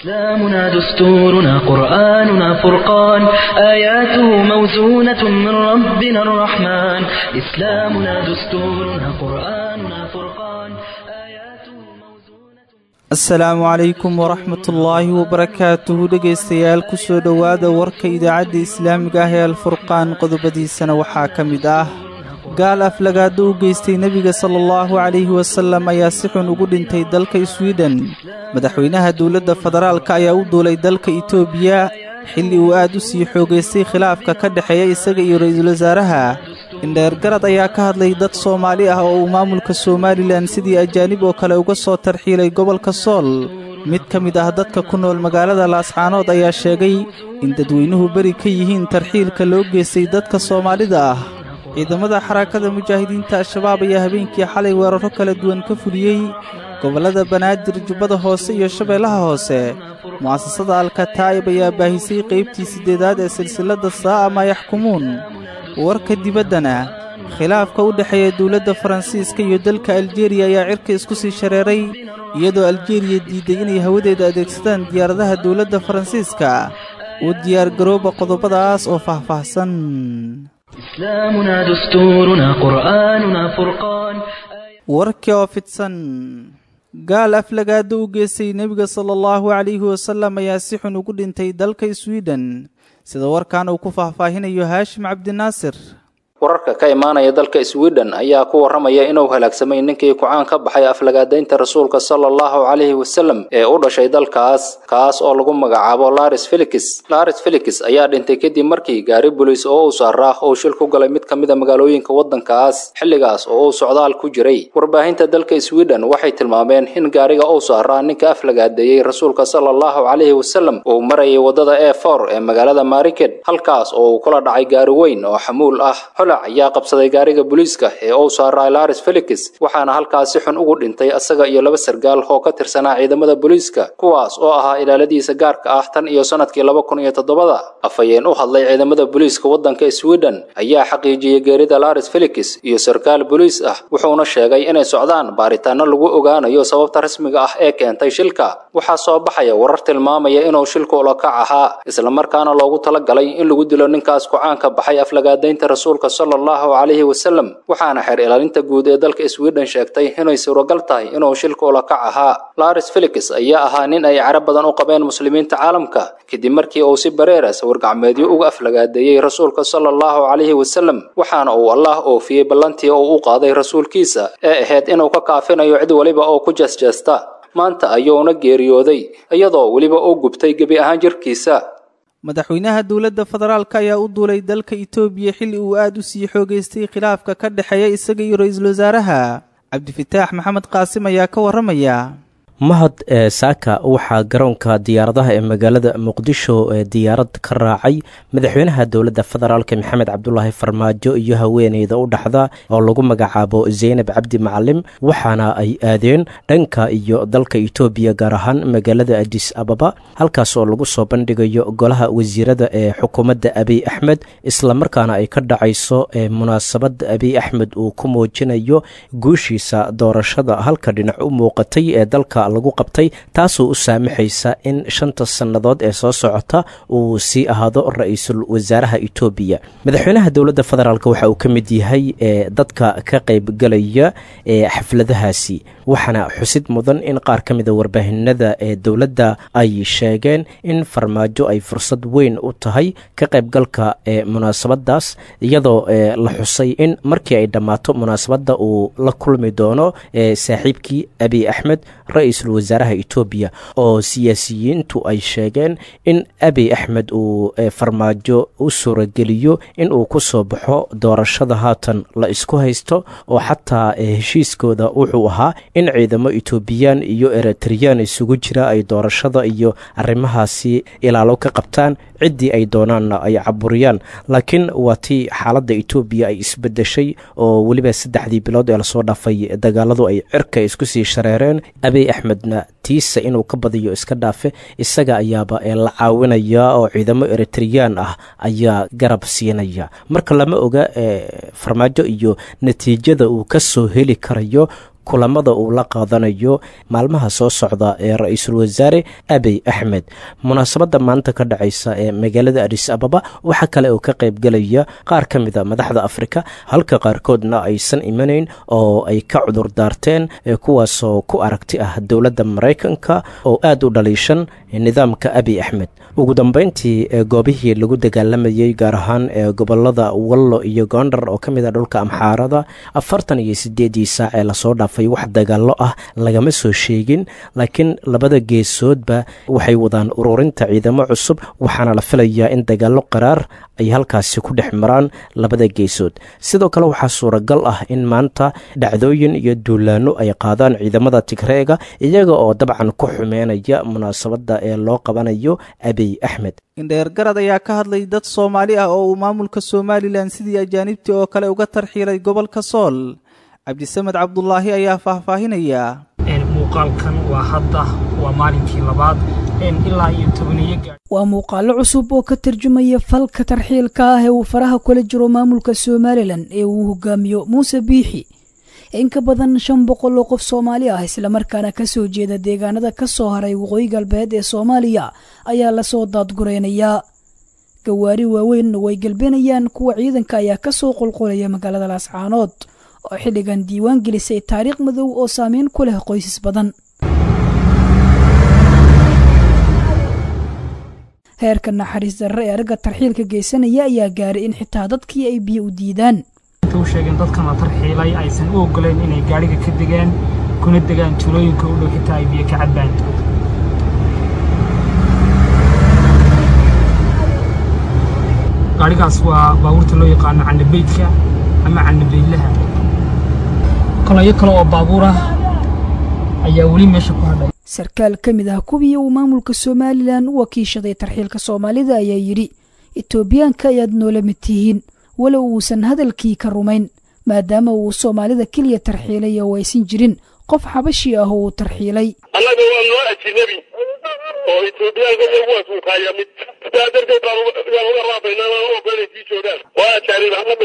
إسلامنا دستورنا قرآننا فرقان آياته موزونة من ربنا الرحمن إسلامنا دستورنا قرآننا فرقان آياته موزونة asalaamu calaykum waraxmatullaahi wabarakaatuhu dhegaystayaal ku soo dhowaada warka idaacadda islaamiga ah ee alfurqaan qodobadiisana waxaa ka mid ah gaal aflagaado u geystay nebiga sala allahu calayhi wasallam ayaa si xun ugu dhintay dalka swiden madaxweynaha dowladda federaalka ayaa u duulay dalka itoobiya xilli uu aad u sii xoogaystay khilaafka ka dhexeeya isaga iyo ra'iisul wasaaraha indheergarad ayaa ka hadlay dad soomaali ah oo uu maamulka somalilan sidii ajaanib oo kale uga soo tarxiilay gobolka sool mid ka mid ah dadka ku nool magaalada laascaanood ayaa sheegay in dadweynuhu beri ka yihiin tarxiilka loo geystay dadka soomaalida ah ciidamada xarakada mujaahidiinta al-shabaab ayaa habeenkii xalay weeraro kala duwan ka fuliyey gobollada banaadir jubbada hoose iyo shabeellaha hoose mu'asasada alkataa'ib ayaa baahisay qaybtii siddeedaad ee silsilladda saa'a maa yaxkumuun warka dibaddana khilaafka u dhexeeya dowladda faransiiska iyo dalka aljeeriya ayaa cirka isku sii shareeray iyadoo aljeeriya diidday inay hawadeeda adeegsadaan diyaaradaha dowladda faransiiska u diyaargarooba qodobadaas oo faahfaahsan إسلامنا دستورنا قرآننا فرقان warkii oo fidsan gaal aflagaado u geystay nebiga sala allahu calayhi wasallam ayaa si xun ugu dhintay dalka swiden sida warkan uu ku faahfaahinayo haashim cabdinaasir wararka ka imaanaya dalka sweden ayaa ku waramaya inuu halaagsamay ninkii ku-aan ka baxay aflagaadaynta rasuulka sala allahu calayhi wasalam ee u dhashay dalkaas kaas oo lagu magacaabo laris felix laris felix ayaa dhintay kadib markii gaari bolis oo uu saaraa uu shil ku galay mid ka mid a magaalooyinka waddankaas xilligaas oo uu socdaal ku jiray warbaahinta dalka sweden waxay tilmaameen in gaariga uu saaraa ninka aflagaadeeyey rasuulka sala allahu calayhi wasalam uu marayay waddada e for ee magaalada mariked halkaas oo uu kula dhacay gaari weyn oo xamuul ah ayaa qabsaday gaariga booliiska ee uu saaray laris felix waxaana halkaas si xun ugu dhintay asaga iyo laba sargaal oo ka tirsanaa ciidamada booliiska kuwaas oo ahaa ilaaladiisa gaarka ah tan iyo sanadkii laba kun iyo toddobada afhayeen u hadlay ciidamada booliiska waddanka sweden ayaa xaqiijiyey geerida laris felix iyo sarkaal booliis ah wuxuuna sheegay inay socdaan baaritaano lagu ogaanayo sababta rasmiga ah ee keentay shilka waxaa soo baxaya warar tilmaamaya inuu shilku ulakac ahaa islamarkaana loogu talagalay in lagu dilo ninkaas ku-aanka baxay aflagaadaynta rasuulka allahu calayhi wasalam waxaana xeer ilaalinta guud ee dalka sweden sheegtay inay suuragal tahay inuu shilka ulakac ahaa laris felix ayaa ahaa nin ay carab badan u qabeen muslimiinta caalamka kadib markii uu si bareera sawirgacmeedyo uga aflagaadeeyey rasuulka sala allahu calayhi wasalam waxaana uu allah oofiyey ballantii uu u qaaday rasuulkiisa ee ahayd inuu ka kaafinayo cid waliba oo ku jeesjeesta maanta ayuuna geeriyooday iyadoo weliba uu gubtay gebi ahaan jirkiisa madaxweynaha dowladda federaalka ayaa u duulay dalka itoobiya xilli uu aad u sii xoogaystay khilaafka ka dhexeeya isaga iyo ra-iisul wasaaraha cabdifataax maxamed qaasim ayaa ka warramaya mahad ee saaka waxaa garoonka diyaaradaha ee magaalada muqdisho ee diyaarad ka raacay madaxweynaha dowladda federaalk maxamed cabdulaahi farmaajo iyo haweeneyda u dhaxda oo lagu magacaabo zeynab cabdi macalim waxaana ay aadeen dhanka iyo dalka itoobiya gaar ahaan magaalada adis ababa halkaas oo lagu soo bandhigayo golaha wasiirada ee xukuumadda abiy axmed islamarkaana ay ka dhacayso ee munaasabadda abiy axmed uu ku muujinayo guushiisa doorashada halka dhinac u muuqatay ee dalka lagu qabtay taasoo u saamaxaysa in shanta sannadood ee soo socota uu sii ahaado ra-iisul wasaaraha itoobiya madaxweynaha dowladda federaalk waxa uu ka mid yahay ee dadka ka qaybgalaya ee xafladahaasi waxaana xusid mudan in qaar ka mida warbaahinada ee dowladda ay sheegeen in farmaajo ay fursad weyn u tahay ka qaybgalka ee munaasabadaas iyadoo la xusay in markii ay dhammaato munaasabadda uu la kulmi doono saaxiibkii abiy axmed ra-iisul wasaaraha etoobiya oo siyaasiyiintu ay sheegeen in abiy axmed uu farmaajo u suurageliyo in uu ku soo baxo doorashada haatan la isku haysto oo xataa heshiiskooda wuxuu ahaa in ciidamo etoobiyaan iyo eritreyaan isugu jira ay doorashada iyo arrimahaasi ilaalo ka qabtaan ciddii ay doonaanna ay caburiyaan laakiin waa tii xaaladda etoobiya ay isbedeshay oo weliba saddexdii bilood ee lasoo dhaafay dagaaladu ay cirka isku sii shareereen abiy axmedna tiisa inuu ka badiyo iska dhaafe isaga ayaaba la caawinaya oo ciidamo eritreyaan ah ayaa garab siinaya marka lama oga farmaajo iyo natiijada uu ka soo heli karayo kulamada uu la qaadanayo maalmaha soo socda ee ra-iisul wasaare abiy axmed munaasabadda maanta ka dhacaysa ee magaalada adis ababa waxaa kale oo ka qaybgelaya qaar ka mid a madaxda afrika halka qaarkoodna aysan imanayn oo ay ka cudur daarteen kuwaasoo ku aragti ah dowladda maraykanka oo aada u dhaliishan nidaamka abiy axmed ugu dambeyntii goobihii lagu dagaalamayey gaar ahaan ee gobolada wallo iyo goondar oo ka mid a dhulka amxaarada afartan iyo sideedii saac ee lasoo dhaafay wax dagaallo ah lagama soo sheegin laakiin labada geesoodba waxay wadaan ururinta ciidamo cusub waxaana la filayaa in dagaallo qaraar ay halkaasi ku dhex maraan labada geesood sidoo kale waxaa suuragal ah in maanta dhacdooyin iyo duulaano ay qaadaan ciidamada tigreega iyaga oo dabcan ku xumeynaya munaasabadda ee loo qabanayo abiy axmed indheergarad ayaa ka hadlay dad soomaali ah oo uu maamulka somalilan sidii ajaanibtii oo kale uga tarxiilay gobolka sool cabdisamed cabdulaahi ayaa faahfaahinaya muuqaalkan waa hadda waa maalinkii labaad ilaa iyo tobaniyo gaadh waa muuqaallo cusub oo ka tarjumaya falka tarxiilka ah ee uu faraha kula jiro maamulka somalilan ee uu hogaamiyo muuse biixi in ka badan shan boqol oo qof soomaali ah islamarkaana kasoo jeeda deegaanada ka soo haray waqooyi galbeed ee soomaaliya ayaa lasoo daadguraynayaa gawaari waaweyn way galbenayaan kuwa ciidanka ayaa kasoo qulqulaya magaalada laascaanood oo xilligan diiwaan gelisay taariikh madow oo saameyn ku leh qoysas badan heerka naxariis darre ee ragga tarxiilka geysanaya ayaa gaaray in xitaa dadkii ay biyo u diidaan u sheegeen dadkan la tarxiilay aysan u ogoleen inay gaadhiga ka degaan kuna degaan tuulooyinka u dhow xitaa ay biyo ka cabbaan gaadhigaas waa baabuurta loo yaqaano canabeydka ama canabeydlaha kolayo kale oo baabuur ah ayaa weli meesha ku hadhay sarkaal ka mid ah kuwii uu maamulka somalilan u wakiishaday tarxiilka soomaalida ayaa yidhi etoobiyaanka ayaad noola mid tihiin walow uusan hadalkii ka rumayn maadaama uu soomaalida keliya tarxiilay oo aysan jirin qof xabashi ah oo uu tarxiilay annaga waa noo ajinabi oo etoobiyaanka iyagu waa suukaaya mid sidaa darteed baan uga raabaynaa aan u ogolanay sii joogaan waa ajaanib ahaan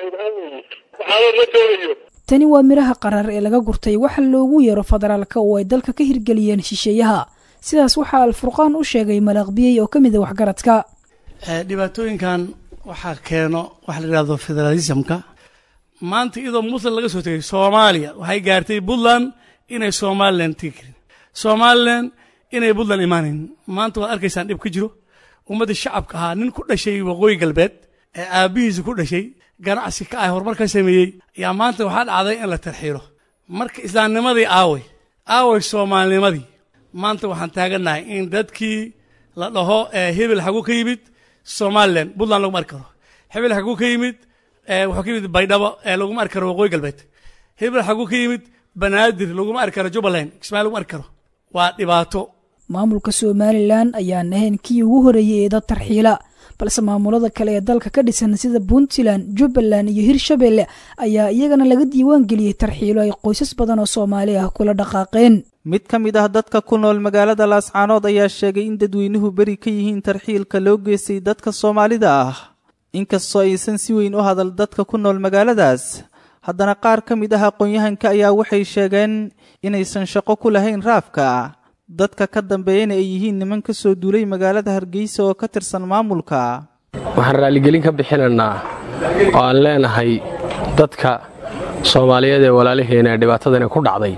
waxaanood ma joogayo tani waa midhaha qaraar ee laga gurtay waxa loogu yeero federaalka oo ay dalka ka hirgeliyeen shisheeyaha sidaas waxaa alfurqaan u sheegay malaaqbiyey oo ka mid a waxgaradka dhibaatooyinkan waxaa keeno waxa la yidhahdo federalismka maanta iyadoo muslim laga soo tegay soomaaliya waxay gaartay puntland inay somalilan tegi karin somalilan inay puntland imaanayn maanta waad arkaysaan dhib ka jiro ummaddii shacabka ahaa nin ku dhashay waqooyi galbeed ee aabbihiisa ku dhashay ganacsi ka ah horumar ka sameeyey ayaa maanta waxaa dhacday in la tarxiilo marka islaamnimadii aaway aaway soomaalinimadii maanta waxaan taagannahay in dadkii la dhaho hebel xagu ka yimid somalilan puntland laguma arki karo hebel xagu ka yimid wuxuu ka yimid baydhabo laguma arki karo waqooyi galbeed hebel xagu ka yimid banaadir laguma arki karo jubbaland kismaayo laguma arki karo waa dhibaato maamulka somalilan ayaan ahayn kii ugu horeeyey ee dad tarxiila balse maamulada kale ee dalka ka dhisan sida puntland jubbaland iyo hirshabelle ayaa iyagana laga diiwaan geliyey tarxiilo ay qoysas badan oo soomaali ah kula dhaqaaqeen mid ka mid ah dadka ku nool magaalada laascaanood ayaa sheegay in dadweynuhu beri ka yihiin tarxiilka loo geystay dadka soomaalida ah inkastoo aysan si weyn u hadal dadka ku nool magaaladaas haddana qaar ka mid ah aqoon-yahanka ayaa waxay sheegeen inaysan shaqo ku lahayn raafka dadka ka dambeeyana ay yihiin niman ka soo duulay magaalada hargeysa oo ka tirsan maamulka waxaan raalligelin ka bixinaynaa oo aan leenahay dadka soomaaliyeed ee walaalaheena ee dhibaatadani ku dhacday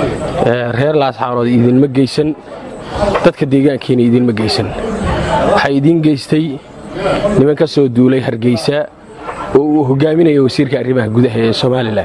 reer laasxaanood idinma geysan dadka deegaankiina idinma geysan waxaa idiin geystay niman ka soo duulay hargeysa oo uu hogaaminayo wasiirka arrimaha gudaha ee somalilan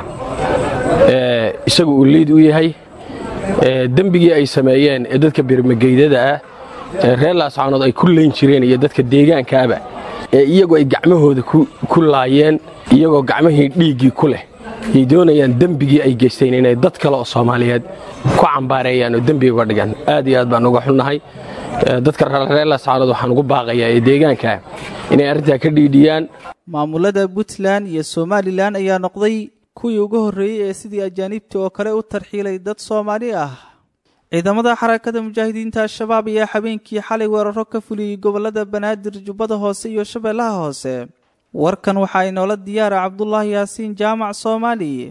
isagu uu liid u yahay dembigii ay sameeyeen ee dadka birmageydada ah ee reer laascaanood ay ku layn jireen iyo dadka deegaankaaba ee iyagu ay gacmahooda ku laayeen iyagoo gacmahii dhiiggii ku leh yay doonayaan dembigii ay geysteen inay dad kale oo soomaaliyeed ku cambaareeyaan oo dembiga uga dhigaan aad iyo aad baan uga xunnahay dadka reer laascaanood waxaan ugu baaqayaa ee deegaanka inay arrintaa ka dhiidhiyaan maamulada puntland iyo somalilan ayaa noqday kuwii ugu horreeyey ee sidii ajaaniibta oo kale u tarxiilay dad soomaali ah ciidamada xarakada mujaahidiinta al-shabaab ayaa habeenkii xalay weeraro ka fuliyey gobollada banaadir jubbada hoose iyo shabeellaha hoose warkan waxaa inoola diyaara cabdulaahi yaasiin jaamac soomaali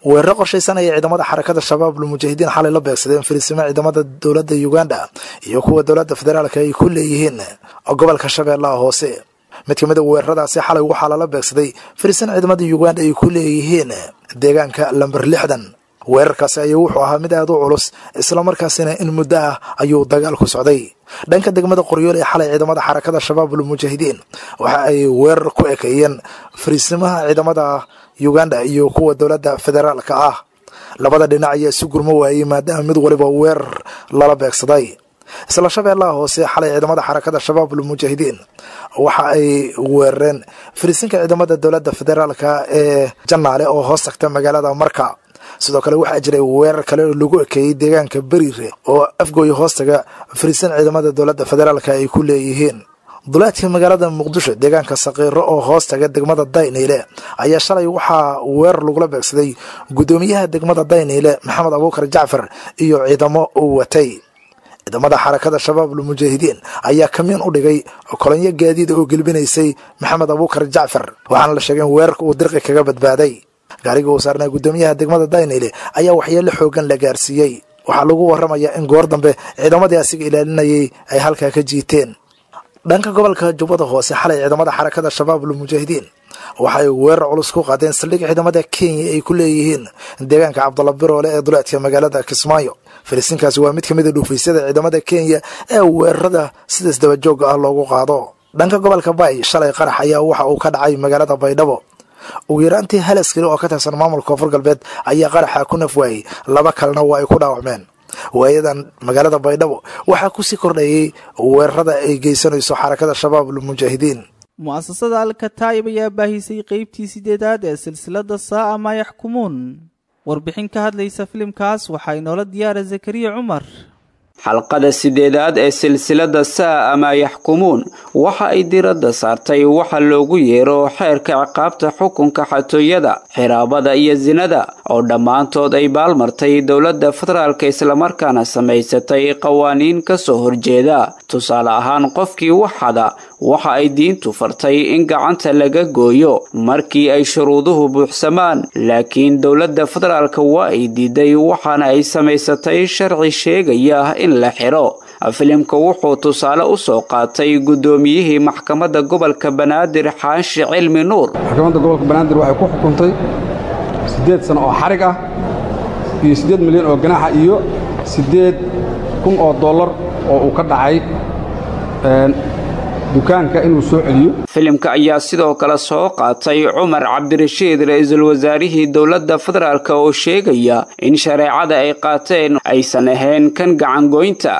weeraro qorshaysan ayay ciidamada xarakada shabaab lmujaahidiin xalay la beegsadeen fariisimo ciidamada dowladda uganda iyo kuwa dowladda federaalka ay ku leeyihiin gobolka shabeellaha hoose mid ka mid a weeraradaasi xalay waxaa lala beegsaday fariisin ciidamada uganda ay ku leeyihiin deegaanka lamber lixdan weerarkaasi ayuu wuxuu ahaa mid aada u culus islamarkaasina in muddo ah ayuu dagaal ku socday dhanka degmada qoryool ee xalay ciidamada xarakada shabaabul mujaahidiin waxa ay weerar ku ekeeyeen fariisimaha ciidamada uganda iyo kuwa dowladda federaalka ah labada dhinac ayaa isu gurmo waayey maadaama mid waliba weerar lala beegsaday isla shabeellaha hoose xalay ciidamada xarakada shabaabul mujaahidiin waxa ay weerareen fariisinka ciidamada dowladda federaalka ee janaale oo hoos tagta magaalada marka sidoo kale waxaa jiray weerar kale oo lagu ekeeyey deegaanka beriire oo afgooya hoostaga fariisan ciidamada dowladda federaalka ay ku leeyihiin duleedka magaalada muqdisho deegaanka saqiiro oo hoostaga degmada dayniile ayaa shalay waxaa weerar lagula beegsaday guddoomiyaha degmada dayniile maxamed abuukar jacfar iyo ciidamo uu watay ciidamada xarakada shabaabul mujaahidiin ayaa kamiin u dhigay kolonyo gaadiida oo gelbinaysay maxamed abuukar jacfar waxaana la sheegay in weerarka uu dirqi kaga badbaaday gaariga uu saarnaa guddoomiyaha degmada daynile ayaa waxyeelo xoogan la gaarsiiyey waxaa lagu warramayaa in goor dambe ciidamadii asiga ilaalinayay ay halkaa ka jiiteen dhanka gobolka jubbada hoose xalay ciidamada xarakada shabaabul mujaahidiin waxay weerar culus ku qaadeen saldhig ciidamada kenya ay ku leeyihiin deegaanka cabdalla biroole ee duleedka magaalada kismaayo fariisinkaasi waa mid ka mid a dhuufaysyada ciidamada kenya ee weerarada sidaas dabajooga ah loogu qaado dhanka gobolka bay shalay qarax ayaa waxa uu ka dhacay magaalada baydhabo ugu yaraantii hal askari oo ka tirsan maamulka koonfur galbeed ayaa qaraxa ku naf waayey laba kalena waa ay ku dhaawacmeen waayadan magaalada baydhabo waxaa kusii kordhayay weerarada ay geysanayso xarakada shabaabul mujaahidiin mu'asasada alkataa'ib ayaa baahisay qeybtii sideedaad ee silsilada saa'a maa yaxkumuun warbixin ka hadlaysa filimkaas waxaa inoola diyaara zakariya cumar xalqada sideedaad ee silsilada saa ama yaxkumuun waxa ay diradda saartay waxa loogu yeero xeerka ciqaabta xukunka xatooyada xiraabada iyo sinada oo dhammaantood ay baalmartay dowladda federaalka islamarkaana samaysatay qawaaniin ka soo horjeeda tusaale ahaan qofkii waxada waxa ay diintu fartay in gacanta laga gooyo markii ay shuruuduhu buuxsamaan laakiin dowladda federaalka waa ay diiday waxaana ay samaysatay sharci sheegaya in la xiro filimka wuxuu tusaale u soo qaatay guddoomiyihii maxkamadda gobolka banaadir xaashi cilmi nuur maxkamadda gobolka banaadir waxay ku xukuntay siddeed sano oo xarig ah iyo siddeed milyan oo ganaaxa iyo siddeed kun oo dollar oo uu ka dhacay dukaanka inuu soo celiyo filimka ayaa sidoo kale soo qaatay cumar cabdirashiid ra-iisul wasaarihii dowladda federaalk oo sheegaya in shareecada ay qaateen aysan ahayn kan gacangoynta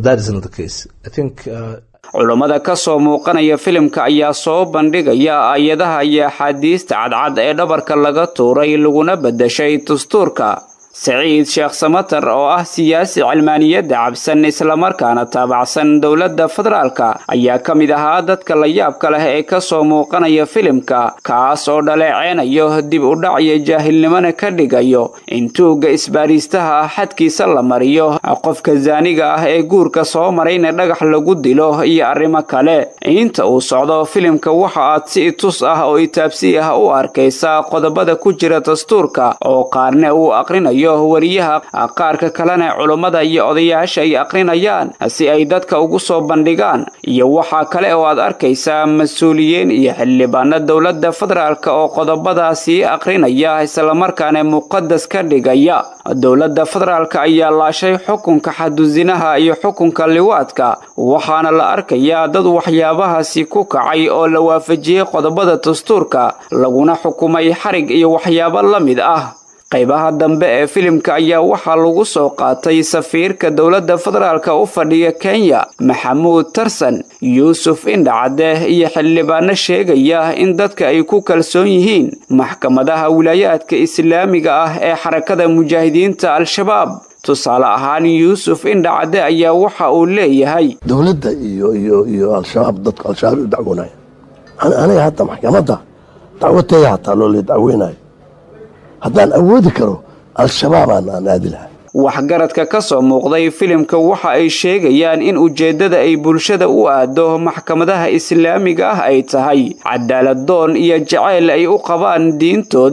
culummada ka soo muuqanaya filimka ayaa soo bandhigaya aayadaha iyo axaadiista cadcad ee dhabarka laga tuuray laguna beddashay dastuurka saciid sheekh samatar oo ah siyaasi cilmaaniyadda cabsan islamarkaana taabacsan dowladda federaalka ayaa ka mid ahaa dadka la yaabka leh ee ka soo muuqanaya filimka kaas oo dhaleeceynayo dib u dhac iyo jaahilnimona ka dhigayo in tuugga isbaariistaha ah xadkiisa la mariyo qofka zaaniga ah ee guurka soo marayna dhagax lagu dilo iyo arrimo kale inta uu socdo filimka waxa aad si itus ah oo itaabsi ah u arkaysaa qodobada ku jira dastuurka oo qaarna uu aqrinayo wariyaha qaarka kalena culummada iyo odayaasha ay aqrinayaan si ay dadka ugu soo bandhigaan iyo waxaa kale oo aad arkaysaa mas-uuliyiin iyo xildhibaano dowladda federaalk oo qodobadaasii aqrinaya islamarkaana muqadas ka dhigaya dowladda federaalk ayaa laashay xukunka xadusinaha iyo xukunka liwaadka waxaana la arkayaa dad waxyaabahaasi ku kacay oo la waafajiyey qodobada dastuurka laguna xukumay xarig iyo waxyaabo la mid ah qaybaha dambe ee filimka ayaa waxaa lagu soo qaatay safiirka dowladda federaalk u fadhiya kenya maxamuud tarsan yuusuf indhacade iyo xildhibaano sheegaya in dadka ay ku kalsoon yihiin maxkamadaha wilaayaadka islaamiga ah ee xarakada mujaahidiinta al-shabaab tusaale ahaan yuusuf indhacade ayaa waxa uu leeyahay dowladda iyo iyo iyo al-shabaab dadku al-shabaab u dacwoonaya aniga hadda maxkamadda dacwateeda hataa loo lee dacweynayo haddaan awoodi karo al-shabaabaan aan aadi lahaa waxgaradka ka soo muuqday filimka waxa ay sheegayaan in ujeeddada ay bulshada u aado maxkamadaha islaamiga ah ay tahay cadaalad doon iyo jacayl ay u qabaan diintooda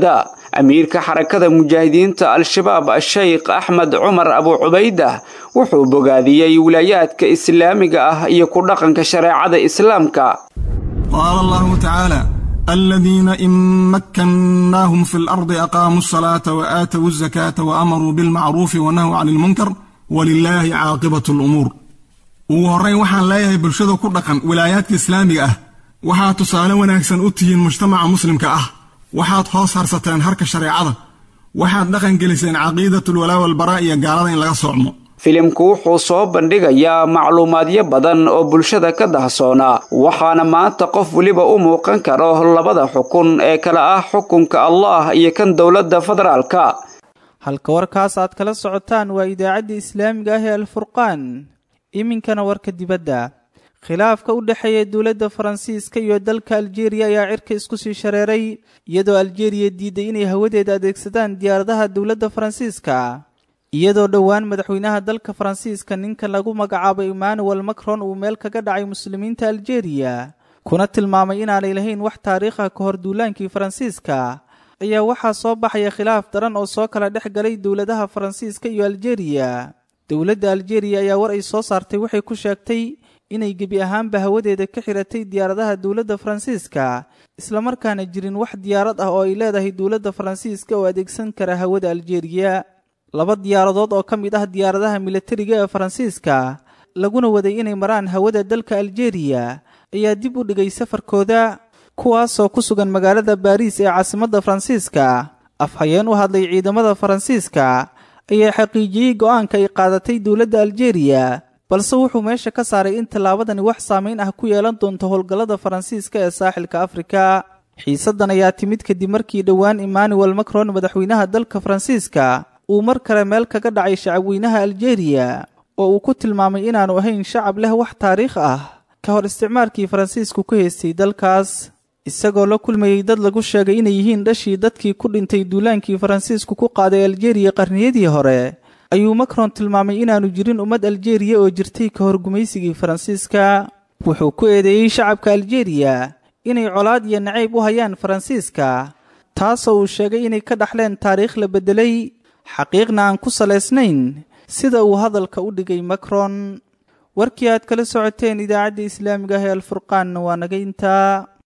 amiirka xarakada mujaahidiinta al-shabaab sheykh axmed cumar abu cubaydah wuxuu bogaadiyey wilaayaadka islaamiga ah iyo ku dhaqanka shareecada islaamka qaala allahu tacaala aladiina in makkannaahum fi lardi aqaamuu asalaata wa aatowu azakaata wa amaruu bilmacruufi wa nahuu cani ilmunkar walilaahi caaqibatu lumuur ugu horrayn waxaan leeyahay bulshada ku dhaqan wilaayaadka islaamiga ah waxaad tusaale wanaagsan u tihiin mujtamaca muslimka ah waxaad hoos harsateen harka shareecada waxaad dhaqan geliseen caqiidatulwalaa walbaraa iyo gaalada in laga soocmo filimku wuxuu soo bandhigayaa macluumaadyo badan oo bulshada ka dahsoonaa waxaana maanta qof weliba u muuqan karo labada xukun ee kale ah xukunka allah iyo kan dowladda federaalka halka warkaas aad kala socotaan waa idaacaddii islaamiga ah ee alfurqaan iminkana warka dibadda khilaafka u dhexeeya dowladda faransiiska iyo dalka aljeeriya ayaa cirka isku sii shareeray iyadoo aljeeriya diiday inay hawadeeda adeegsadaan diyaaradaha dowladda faransiiska iyadoo dhowaan madaxweynaha dalka faransiiska ninka lagu magacaabo emmanuel macron uu meel kaga dhacay muslimiinta aljeeriya kuna tilmaamay inaanay lahayn wax taariikha ka hor duulaankii faransiiska ayaa waxaa soo baxaya khilaaf daran oo soo kala dhex galay dowladaha faransiiska iyo aljeeriya dowladda aljeeriya ayaa war ay soo saartay waxay ku sheegtay inay gebi ahaanba hawadeeda ka xiratay diyaaradaha dowladda faransiiska islamarkaana jirin wax diyaarad ah oo ay leedahay dowladda faransiiska oo adeegsan kara hawada aljeeriya laba diyaaradood oo ka mid ah diyaaradaha militariga ee faransiiska laguna waday inay maraan hawada dalka aljeeriya ayaa dib u dhigay safarkooda kuwaasoo ku sugan magaalada baariis ee caasimadda faransiiska afhayeen u hadlay ciidamada faransiiska ayaa xaqiijiyey go'aanka ay qaadatay dowladda aljeeriya balse wuxuu meesha ka saaray in tallaabadani wax saamayn ah ku yeelan doonto howlgallada faransiiska ee saaxilka afrika xiisaddan ayaa timid kadib markii dhowaan emmanuel macron madaxweynaha dalka faransiiska uu mar kale meel kaga dhacay shacabweynaha aljeeriya oo uu ku tilmaamay inaanu ahayn shacab leh wax taariikh ah ka hor isticmaalkii faransiisku ku haystay dalkaas isagoo la kulmayey dad lagu sheegay inay yihiin dhashii dadkii ku dhintay duulaankii faransiisku ku qaaday aljeeriya qarniyadii hore ayuu macron tilmaamay inaanu jirin ummad aljeeriya oo jirtay ka hor gumaysigii faransiiska wuxuu ku eedeeyey shacabka aljeeriya inay colaad iyo nacayb u hayaan faransiiska taasoo uu sheegay inay ka dhaxleen taariikh la beddelay xaqiiqna aan ku salaysnayn sida uu hadalka u dhigay macron warkii aad kala socoteen idaacadda islaamiga ah ee alfurqaanna waa naga intaa